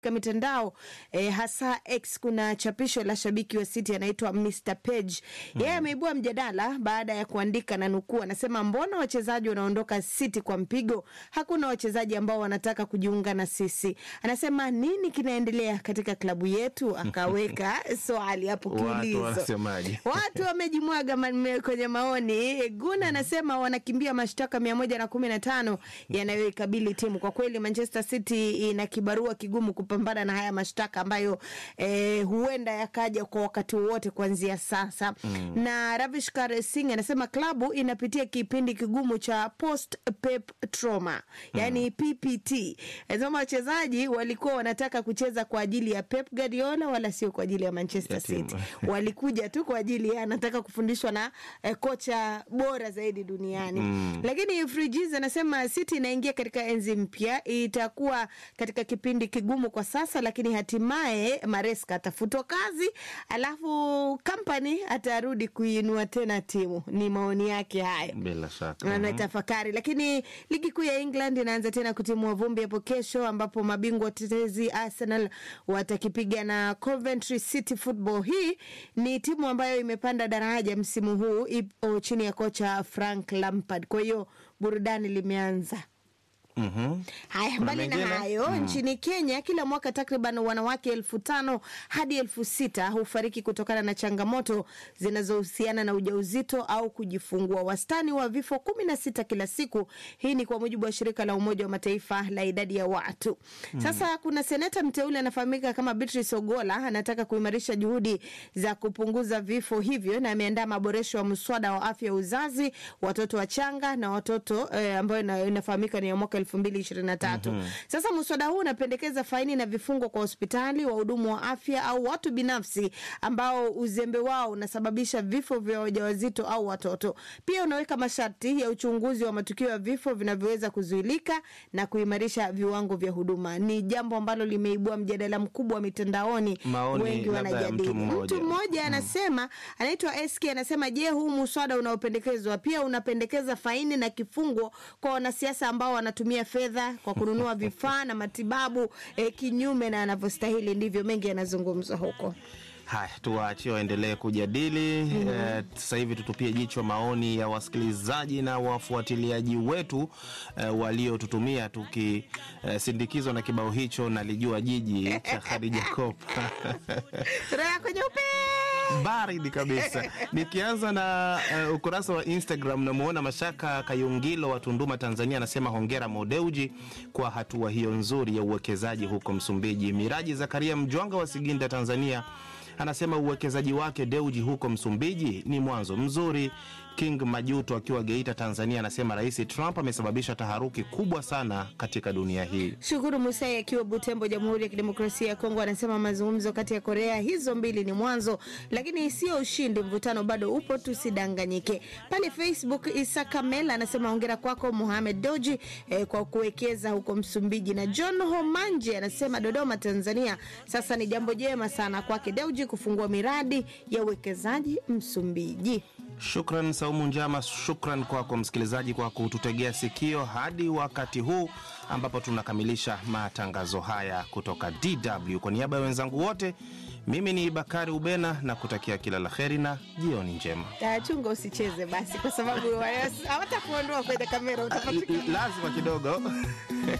katika mitandao eh, hasa X kuna chapisho la shabiki wa City anaitwa Mr Page. Yeye ameibua mjadala baada ya kuandika na nukuu, anasema mbona wachezaji wanaondoka City kwa mpigo? Hakuna wachezaji ambao wanataka kujiunga na sisi. Anasema nini kinaendelea katika klabu yetu? Akaweka swali hapo Watu kiulizo. wanasemaje? Watu wamejimwaga ma- kwenye maoni. Guna anasema wanakimbia mashtaka mia moja na kumi na tano yanayoikabili timu. Kwa kweli Manchester City ina kibarua kigumu kupambana na haya mashtaka ambayo eh, huenda yakaja kwa wakati wowote kuanzia sasa. Na Ravishkar Singh anasema klabu inapitia kipindi kigumu cha post pep trauma, yani PPT. Anasema wachezaji walikuwa wanataka kucheza kwa ajili ya Pep Guardiola wala sio kwa ajili ya Manchester Ya timu. City walikuja tu kwa ajili ya anataka kufundishwa na eh, kocha bora zaidi duniani mm. Lakini Frijiz anasema City inaingia katika enzi mpya, itakuwa katika kipindi kigumu kwa sasa, lakini hatimaye Maresca atafutwa kazi, alafu Company atarudi kuinua tena timu. Ni maoni yake hayo Bila shaka. anatafakari. Lakini ligi kuu ya England inaanza tena kutimua vumbi hapo kesho, ambapo mabingwa watetezi Arsenal watakipiga na Coventry City Football. Hii ni timu ambayo imepanda daraja msimu huu, ipo chini ya kocha Frank Lampard. Kwa hiyo burudani limeanza. Mhm. Haya, mbali na mengine? hayo nchini Kenya kila mwaka takriban wanawake elfu tano hadi elfu sita hufariki kutokana na changamoto zinazohusiana na ujauzito au kujifungua, wastani wa vifo kumi na sita kila siku. Hii ni kwa mujibu wa shirika la Umoja wa Mataifa la idadi ya watu. Sasa kuna seneta mteule anafahamika kama Beatrice Ogola, anataka kuimarisha juhudi za kupunguza vifo hivyo, na ameandaa maboresho ya mswada wa afya ya uzazi, watoto wachanga na watoto eh, ambayo ina- inafahamika ni ya mwaka elfu mbili ishirini na tatu. Sasa mswada huu unapendekeza faini na vifungo kwa hospitali, wahudumu wa afya au watu binafsi ambao uzembe wao unasababisha vifo vya wajawazito au watoto. Pia unaweka masharti ya uchunguzi wa matukio ya vifo vinavyoweza kuzuilika na kuimarisha viwango vya huduma. Ni jambo ambalo limeibua mjadala mkubwa wa mitandaoni, Maoni wengi labda ya wanajadili. mtu mmoja. Mtu mmoja anasema, anaitwa SK, anasema je, huu muswada unaopendekezwa pia unapendekeza faini na kifungo kwa wanasiasa ambao wanatumia fedha kwa kununua vifaa na matibabu eh, kinyume na anavyostahili. Ndivyo mengi yanazungumzwa huko. Haya, tuwaachie waendelee kujadili. Eh, Sasa hivi tutupie jicho maoni ya wasikilizaji na wafuatiliaji wetu eh, waliotutumia tukisindikizwa na kibao hicho nalijua jiji cha Khadija Kopa. Sura yako nyeupe baridi kabisa. Nikianza na uh, ukurasa wa Instagram, namuona Mashaka Kayungilo wa Tunduma, Tanzania, anasema hongera Modeuji kwa hatua hiyo nzuri ya uwekezaji huko Msumbiji. Miraji Zakaria Mjwanga wa Siginda, Tanzania, anasema uwekezaji wake Deuji huko Msumbiji ni mwanzo mzuri. King Majuto akiwa Geita, Tanzania, anasema Rais Trump amesababisha taharuki kubwa sana katika dunia hii. Shukuru Musai akiwa Butembo, Jamhuri ya Kidemokrasia ya Kongo, anasema mazungumzo kati ya Korea hizo mbili ni mwanzo, lakini sio ushindi. Mvutano bado upo, tusidanganyike. Pale Facebook, Isa Kamela anasema hongera kwako Mohamed Doji eh, kwa kuwekeza huko Msumbiji, na John Homanje anasema Dodoma, Tanzania, sasa ni jambo jema sana kwake Deuji kufungua miradi ya uwekezaji Msumbiji. Shukran Saumu Njama, shukran kwako msikilizaji kwa kututegea sikio hadi wakati huu ambapo tunakamilisha matangazo haya kutoka DW. Kwa niaba ya wenzangu wote, mimi ni Bakari Ubena na kutakia kila la heri na jioni njema. Ah, Chunga usicheze basi, kwa sababu hawatakuondoa kwenye kamera, utapatikana Lazima kidogo